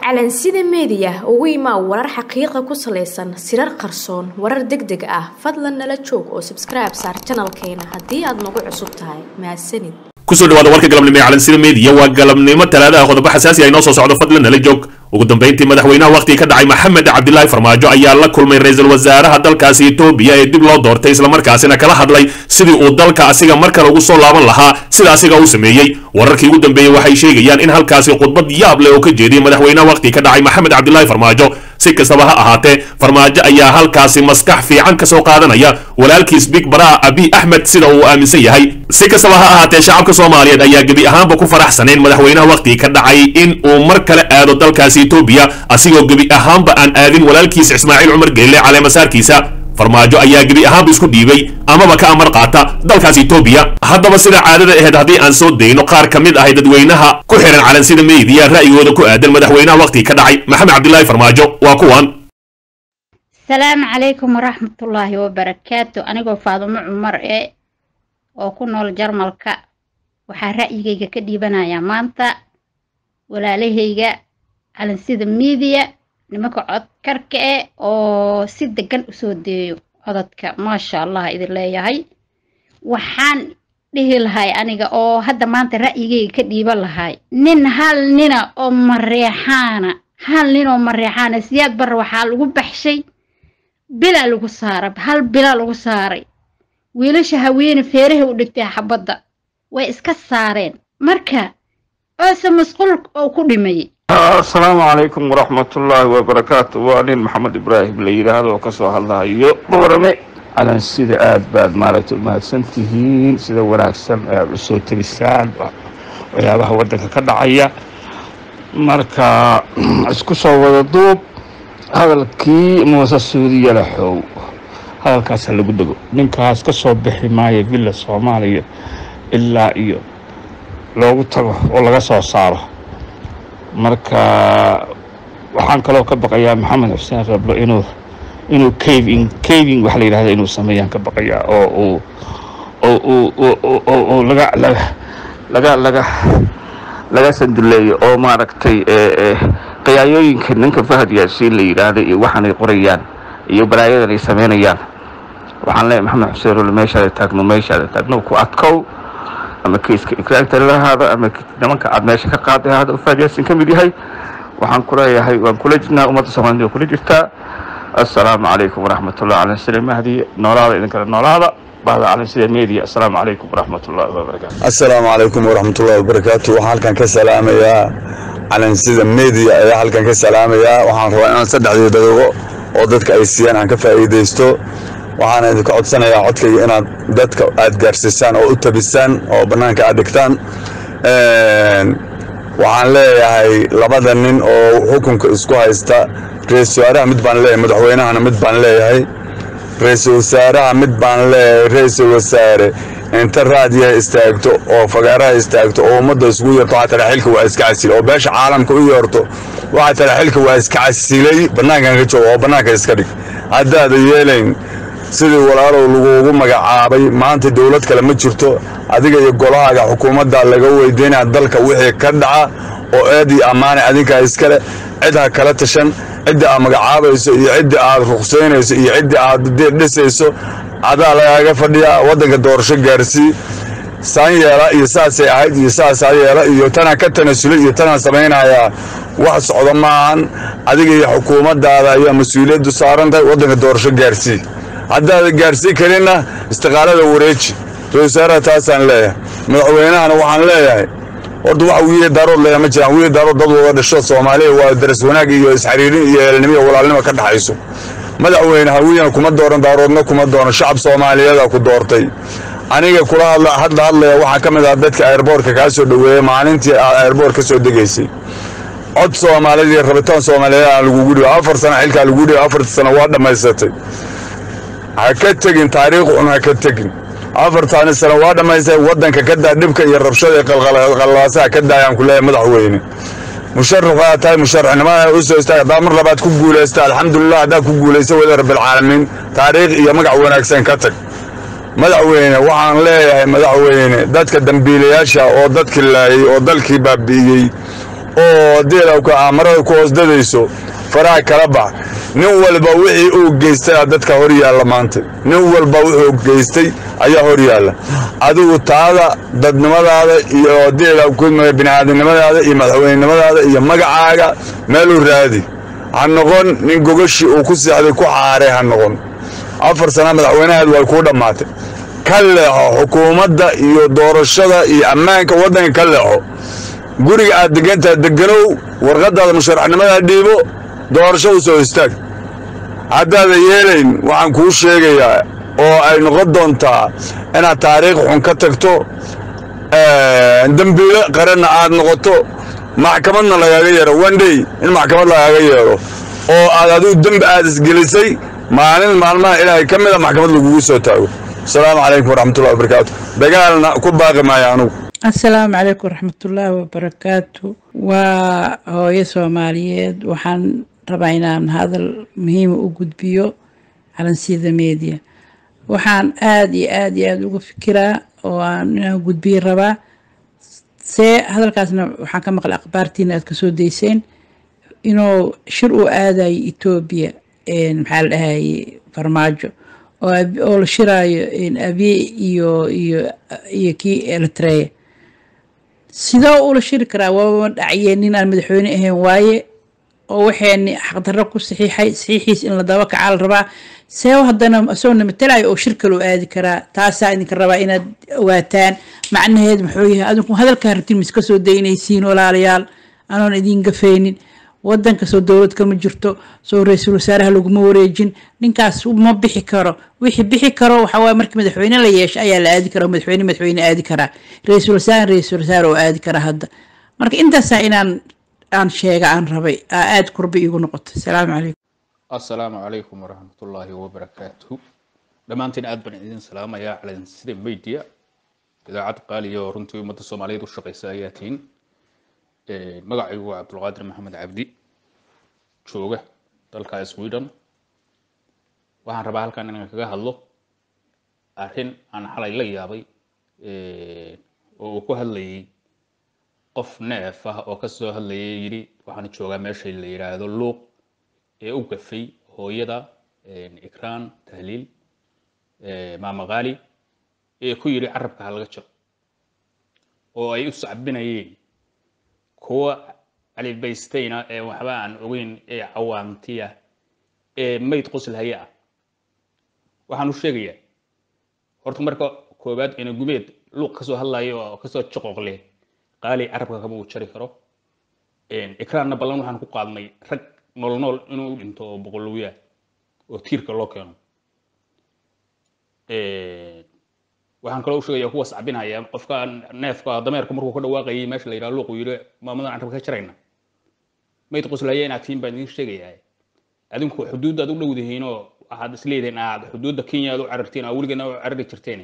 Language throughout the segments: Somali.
calansida meediya ugu imaa warar xaqiiqa ku salaysan sirar qarsoon warar deg deg ah fadlan nala joog oo sabskribe saar janalkeena haddii aad nagu cusub tahay mahadsanid kusoo dhawaada warka galabnimo ee calansida meediya waa galabnimo talaadaha qodobo xasaasi ah inoo soo socdo fadlan nala joog ugu dambayntii madaxweynaha wakhtiga ka dhacay maxamed cabdilaahi farmaajo ayaa la kulmay ra-iisul wasaaraha dalkaasi etoobiya ee dib loo doortay islamarkaasina kala hadlay sidii uu dalka asiga mar kale ugu soo laaban lahaa sida asiga uu sameeyey wararkii ugu dambeeyey waxay sheegayaan in halkaasi khudbad yaab leh oo ka jeediyey madaxweynaha wakhtiga ka dhacay maxamed cabdilaahi farmaajo si kastaba ha ahaatee farmaajo ayaa halkaasi maskax fiican ka soo qaadanaya walaalkiis big baraa abi axmed sida uu aaminsan yahay si kastaba ha ahaatee shacabka soomaaliyeed ayaa gebi ahaanba ku faraxsanayn madaxweynaha wakhtiga ka dhacay in uu mar kale aado dalkaasi etoobiya asigoo gebi ahaanba aan aadin walaalkiis ismaaciil cumar geelle caleemasaarkiisa farmaajo ayaa gebi ahaanba isku dhiibay amaba ka amar qaata dalkaas etoobiya haddaba sida caadada aheyd haddii aan soo dayno qaar ka mid ahay dadweynaha ku xihan calansida meediya ra'yigooda ku aadan madaxweynaha wakhtiga ka dhacay maxamed cabdilaahi farmaajo waa kuwan asalaamu calaykum waraxmatullaahi wabarakaatu anigoo faadumo cumar ee oo ku nool jarmalka waxaa ra'yigayga ka dhiibanayaa maanta walaalahayga calansida miidiya nimanka codkarka eh oo si degan usoo deeyo cododka maasha allah idin leeyahay waxaan dhihi lahay aniga oo hadda maanta ra'yigayga ka dhiiban lahay nin hal nina oo mareexaana hal nin oo mareexaana siyaad barre waxaa lagu baxshay bilaa lagu saaray hal bilaa lagu saaray wiilasha haweene feeraha u dhigtay xabadda way iska saareen marka oose masquul oo ku dhimayay asalaamu calaykum waraxmatullaahi wabarakaatu waa nin maxamed ibraahim la yidhaahdo oo kasoo hadlahayo boorame calansida aad baad maaragtay umahadsan tihiin sida wanaagsan aad usoo tegisaan waxyaabaha waddanka ka dhacaya marka isku soo wada duub hadalkii muuse suudiya laxow hadalkaasa lagu dego ninkaas ka soo bixi maayo villa soomaaliya ilaa iyo loogu tago oo laga soo saaro marka waxaan kaloo ka baqayaa maxamed xuseen rablo inuu inuu caving caving waxa la yidhahda inuu sameeyaan ka baqayaa oo uu oo uu oo laga laga laga laga laga sanduleeyo oo maaragtay qiyaayooyinka ninka fahad yaasiin la yidhaahda iyo waxaanay qorayaan iyo balaayadan ay samaynayaan waxaan leeyahay maxamed xuseen rablo meeshaada taagno meeshaada taagno ku adkow ama kiiska ikraagta lahaada ama nimanka aad meesha ka qaaday hada fahad yaasin ka mid yahay waxaan ku leeyahay waan kula jirnaa ummadda soomaalida waa kula jirtaa assalaamu calaykum waraxmatullahi cala sida mahdi noolaada idinkale noolaada bahda calansida media assalaamu calaykum waraxmatullahi wabarakaatu assalaamu calaykum waraxmatullahi wabarakaatu waxaan halkan ka salaamayaa calansida media ayaa halkan ka salaamayaa waxaan rabaa inaan saddexdii daqiiqo oo dadka ay siiyaan aan ka faa'iidaysto waxaana idinka codsanayaa codkayga inaad dadka aad gaarsiisaan oo u tabisaan oo bannaanka aad dhigtaan waxaan leeyahay labada nin oo xukunka isku haysta ra-iisul wasaaraha mid baan leeyahay madaxweynahana mid baan leeyahay ra-iisul wasaaraha mid baan leeyahay ra-iisul wasaare inta raadiyaha istaagto oo fagaaraha istaagto oo ummadda isugu yeerto waxaa tala xilka waa iska casilay oo beesha caalamka u yeerto waxaa tala xilka waa iska casilay bannaankan ka jooga oo bannaanka iska dhig haddaada yeelayn sidii walaalow laguugu magacaabay maanta dowlad kale ma jirto adiga iyo golahaaga xukuumadda laga weydiinaya dalka wixii ka dhaca oo eed iyo ammaane adinkaa iskale cid ha kala tashan cidda aad magacaabayso iyo cidda aad ruqsaynayso iyo cidda aad dhisayso adaa lagaaga fadhiyaa waddanka doorasho gaarsii saan yeela iyo saasay ahayd iyo saasaa yeela iyo tanaa ka tanasulay iyo tanaa samaynayaa wax socdo maahan adiga iyo xukuumaddaada ayaa mas-uuliyaddu saaran tahay waddanka doorasho gaarsii haddaada gaarsii karinna istiqaalada wareeji ra-isul wasaaraha taasaan leeyahay madaxweynahana waxaan leeyahay horta waxa wiili daarood leeyahay ma jiraan wiili daarood dad wada dhasho soomaaliya waa daras wanaag iyo isxariirin iyo eelnimo iyo walaalnimo ka dhaxayso madaxweyne hawiyana kuma dooran daaroodna kuma dooran shacab soomaaliyeeda ku doortay aniga kula hadla hadla hadlaya waxaa ka mid ah dadka airboortka kaa soo dhoweeyey maalintii aad airboort ka soo degaysay cod soomaaliyeed iyo rabitaan soomaaliyeed aan lagugu dhibo afar sano xilkaa lagu dhibo afarta sano waa dhammaysatay ha ka tegin taariikh un ha ka tegin afartaani sano waa dhammaystay waddanka ka daa dhibka iyo rabshada qalqallaasaha ka daayaan ku leeyahay madaxweyne musharax waa tahay musharaxnimada u soo istaag haddaa mar labaad ku guulaysta alxamdulilah haddaa ku guulaysta wada rabbilcaalamiin taariikh iyo magac wanaagsan ka tag madaxweyne waxaan leeyahay madaxweyne dadka dambiilayaasha oo dadkii laayay oo dalkii baabi'iyey oo deelawka aamarada ku hoosdadayso faraha kala bax nin walba wixii uu geystay dadka hor yaalla maanta nin walba wuxuu geystay ayaa hor yaalla adigu taada dadnimadaada iyo deelawka bini'aadamnimadaada iyo madaxweynenimadaada iyo magacaaga meeluu raadi ha noqon nin gogoshii uu ku seexday ku xaaray ha noqon afar sana madaxweynaheed way kuu dhammaatay ka leexo xukuumadda iyo doorashada iyo ammaanka waddanka ka leexo guriga aad degantaha deganow warqadaada musharaxnimada dhiibo doorasho u soo istaag haddaada yeelayn waxaan kuu sheegayaa oo ay noqon doontaa inaad taariikh xun ka tagto dembiilo qaranna aad noqoto maxkamadna lagaaga yeero wandhey in maxkamad lagaaga yeero oo aad adigu dembi aad isgelisay maalin maalmaha ilaahay ka mida maxkamad lagugu soo taago asalaamu calaykum waraxmatullahi wabarakaatu dagaalna ku baaqi maayo anugu asalaamu calaykum waraxmatullaahi wabarakaatu waa hooyo soomaaliyeed waxaan rabaa inaan hadal muhiima u gudbiyo calansida media waxaan aada iyo aada iyo aada uga fikiraa oo aan inaan gudbiyo rabaa see hadalkaasna waxaan ka maqlay akhbaartiina aad kasoo dayseen inuu shir uu aadayo etoobiya maxaa la dhahaye farmaajo oo la shiraayo abiye iyo iyo iyo kii eritrea sidoo ula shiri karaa waaba dhacyeen nin aan madaxweyne ahayn waaye oo waxayni xaqdarro ku saxiixay saxiixiis in la daba kacaa la rabaa see haddana isagoona matalayo oo shir kaloo aadi karaa taasaa idinka rabaa inaad ogaataan macnaheed muxuu yahay adinku hadalkaa rabtiin miska soo daynaysiin walaalayaal anoon idiin gafaynin wadanka soo dowlad kama jirto soo ra-iisul wasaaraha laguma wareejin ninkaas ma bixi karo wixii bixi karo waxawaaye markii madaxweyne la yeesho ayaa la aadi kara madaxweyne madaxweyne aadi karaa ra-iisul wasaare ra-iisul wasaare oo aadi karaa hadda marka intaasaa inaan aan sheega aan rabay aa aada kurba iigu noqoto asalaamu calaykum assalaamu calaykum waraxmatullaahi wabarakaatuhu dhammaantiin aad baan idin salaamayaa calansida media idaacad qaaliya oo runtii ummadda soomaaliyeed u shaqaysa ayaa tihiin magacaygu waa cabdulqaadir maxamed cabdi jooga dalka sweden waxaan rabaa halkan inaan kaga hadlo arrin aan xalay la yaabay oo uu ku hadlayay qof neef ah oo kasoo hadlayay yidhi waxaan joogaa meesha la yidhaahdo luuq ee u gafay hooyada ikraan tahliil maama qaali ee ku yidhi carabka ha laga jiro oo ay u sacbinayeen kuwa calibaystayna ee waxba aan ogeyn ee cawaantiya ee mayd qoslhaya ah waxaan u sheegayaa horta marka koowaad ina gumeed luuq kasoo hadlayo oo kasoo jaqooq leh qaali carabka kama uu jari karo ikraanna ballan waxaan ku qaadnay rag nool nool inuu dhinto oo boqolowyaa oo tiirka loo keeno waxaan kaloo u sheegaya kuwa sacbinaya qofka neefka dameerka markuu ka dhawaaqayay meesha la yidhaha luuqu yidhi maamadan carabka ka jarayna mayd qoslaya inaad tihiin baan idin sheegayaa adinku xuduudda aad u dhowdihiin oo waxaad isleedihiin aad xuduudda kenya aad u carartiin aa weligeena u carari jirteen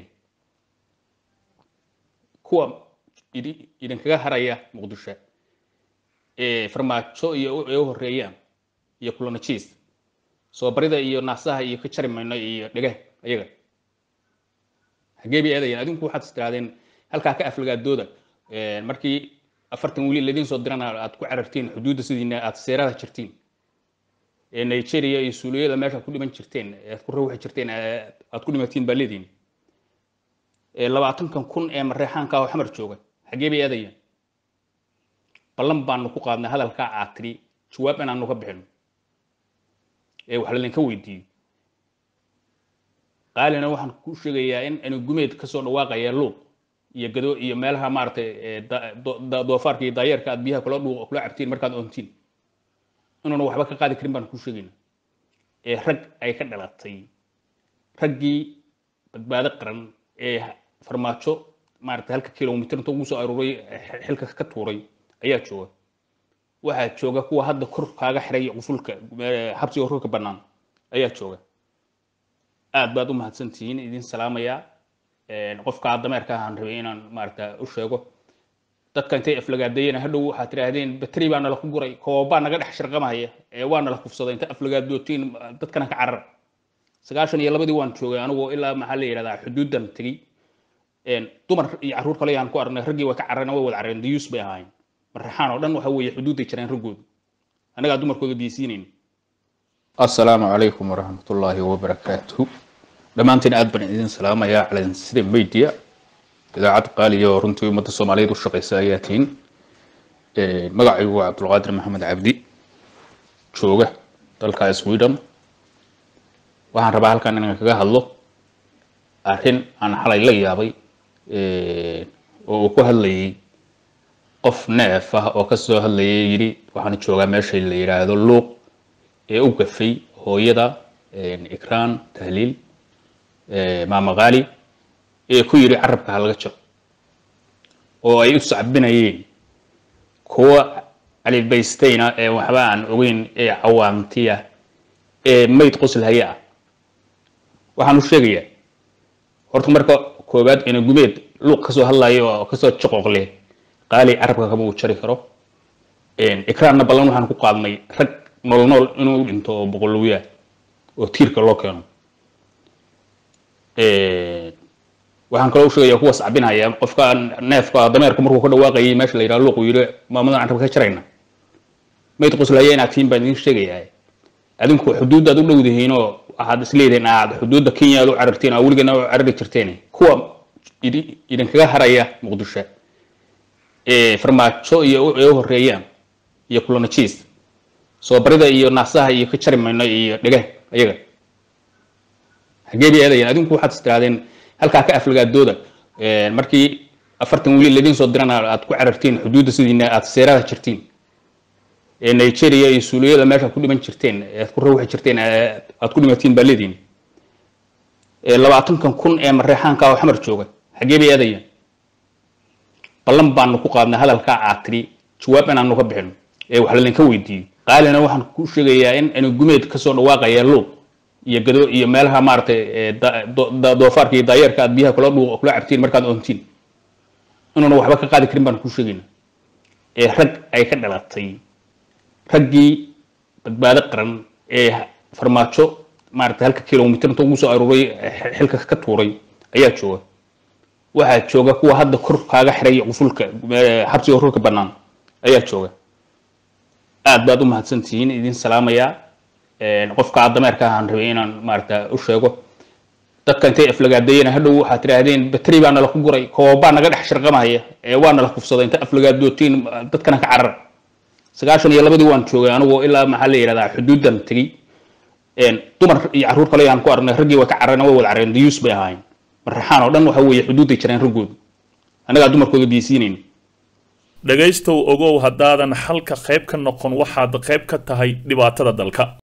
kuwa idinkaga haraya muqdisho ee farmaajo iyo ay u horeeyaan iyo kulanajiis soo barida iyo naasaha iyo ka jari mayno iyo dhege ayaga hagee bay aadayeen adinku waxaad istiraadeen halkaa ka aflagaadooda markii afartan wili ladiin soo dirana aad ku carartiin xuduudda sidiina aad seerada jirtiin nigeria iyo suuliyada meesha ku dhiman jirteen aad ku rawxi jirteen aad ku dhimatiin baa leediin labaatankan kun ee mareexaanka oo xamar jooga xagee bay aadayeen ballan baanu ku qaadnay hadalkaa aad tidhi jawaab inaanu ka bixino ee wax laydinka weydiiyo qaalina waxaan ku sheegayaa in anu gumeed kasoo dhawaaqaya luuq iyo gado iyo meelaha maaragtay doofaarka iyo daayeerka aad biyaha kula dhuuq kula cabtiin markaad oontiin inuuna waxba ka qaadi karin baan ku sheegayna ee rag ay ka dhalatay raggii badbaado qaran ee farmaajo maaragtay halka kilomitir inta ugu soo aruuray xilka ka tuuray ayaa jooga waxaa jooga kuwa hadda kor kaaga xiray qufulka xabsiga korka bannaan ayaa jooga aad baad u mahadsantihiin idin salaamayaa qofka dameerka ahaan rabay inaan maaragta u sheego dadka intay aflagaadeeyeen hadhow waxaad tidhaahdeen bateri baa nala ku guray koobaa naga dhex shirqamaya ee waa nala kufsaday inta aflagaadootiin dadkana ka carar sagaashan iyo labadii waan joogay anigoo ilaa maxaa la yidhahdaa xuduuddan tegey dumar iyo carruur kale ayaan ku aragnay raggii way ka carareen way wada carareen diyuus bay ahaayeen marraxaan oo dhan waxa weeye xuduudday jiraan raggoodu annagaa dumarkooda biyeysiinayna assalaamu calaykum waraxmatullaahi wabarakaatuhu dhammaantiin aad baan idin salaamayaa calansida media idaacad qaaliya oo runtii ummadda soomaaliyeed u shaqeysa ayaa tihiin magacaygu waa cabdulqaadir maxamed cabdi jooga dalka sweden waxaan rabaa halkan inaan kaga hadlo arrin aan xalay la yaabay oo uu ku hadlayay qof neef ah oo kasoo hadlayay yidhi waxaan joogaa meesha la yidhaahdo luuq ee u gafay hooyada ikraan tahliil maama qaali ee ku yidhi carabka ha laga jaro oo ay u sacbinayeen kuwa calibaystayna ee waxba aan ogeyn ee cawaantiya ee mayd qoslhaya ah waxaan u sheegayaa horta marka koowaad ina gumeed luuq kasoo hadlayo oo kasoo joqoqle qaali carabka kama uu jari karo ikraanna ballan waxaan ku qaadnay rag nool nool inuu dhinto oo boqolowyaa oo tiirka loo keeno waxaan kaloo u sheegaya kuwa sacbinaya qofka neefka dameerka markuu ka dhawaaqayay meesha la yidhaha luuq uu yidhi maamadan carabka ka jarayna mayd qoslaya inaad tihiin baan idin sheegayaa adinku xuduuddaad u dhowdihiinoo waxaad isleedihiin aad xuduudda kenya aad u carartiin aa weligeena u carari jirteen kuwa idinkaga haraya muqdisho ee farmaajo iyo ay u horeeyaan iyo kulanajiis soo barida iyo naasaha iyo ka jari mayno iyo dhega ayaga hagee bay aadayeen adinku waxaad istiraadeen halkaa ka aflagaadooda markii afartan wiil laydin soo dirana aad ku carartiin xuduudda sidiina aad seeraha jirtiin ee nigeria iyo suuliyada meesha ku dhiman jirteen aad ku rawxi jirteen aad ku dhimatiin baa leediin labaatankan kun ee mareexaanka oo xamar jooga xagee bay aadayeen ballan baanu ku qaadnay hadalkaa aad tidhi jawaab inaanu ka bixino ee wax laydinka weydiiyo qaalina waxaan ku sheegayaa in anu gumeed kasoo dhawaaqaya luuq iyo gado iyo meelaha maaragtay doofaarka iyo daayeerka aad biyaha kula dhuuq kula cabtiin markaad oontiin inuuna waxba ka qaadi karin baan ku sheegayna ee rag ay ka dhalatay raggii badbaado qaran ee farmaajo maaragtay halka kilomitr inta ugu soo aruuray xilka ka tuuray ayaa jooga waxaa jooga kuwa hadda kor kaaga xiray qufulka xabsiga rurka bannaan ayaa jooga aad baad u mahadsantihiin idin salaamayaa qofka dameerka ahaan rabay inaan maaragta u sheego dadka intay aflagaadeeyeen hadhow waxaad tidhaahdeen bateri baa nala ku guray koobaa naga dhex shirqamaya ee waa nala kufsaday inta aflagaadootiin dadkana ka carar sagaashan iyo labadii waan joogay anigoo ilaa maxaa la yidhahdaa xuduuddan tegey dumar iyo carruur kale aan ku aragnay raggii way ka carareen way wada carareen dayuus bay ahaayeen marraxaan oo dhan waxa weeye xuduudday jireen raggoodu annagaa dumarkooda biyeysiinayna dhegaystow ogow haddaadan xalka qayb ka noqon waxaad qayb ka tahay dhibaatada dalka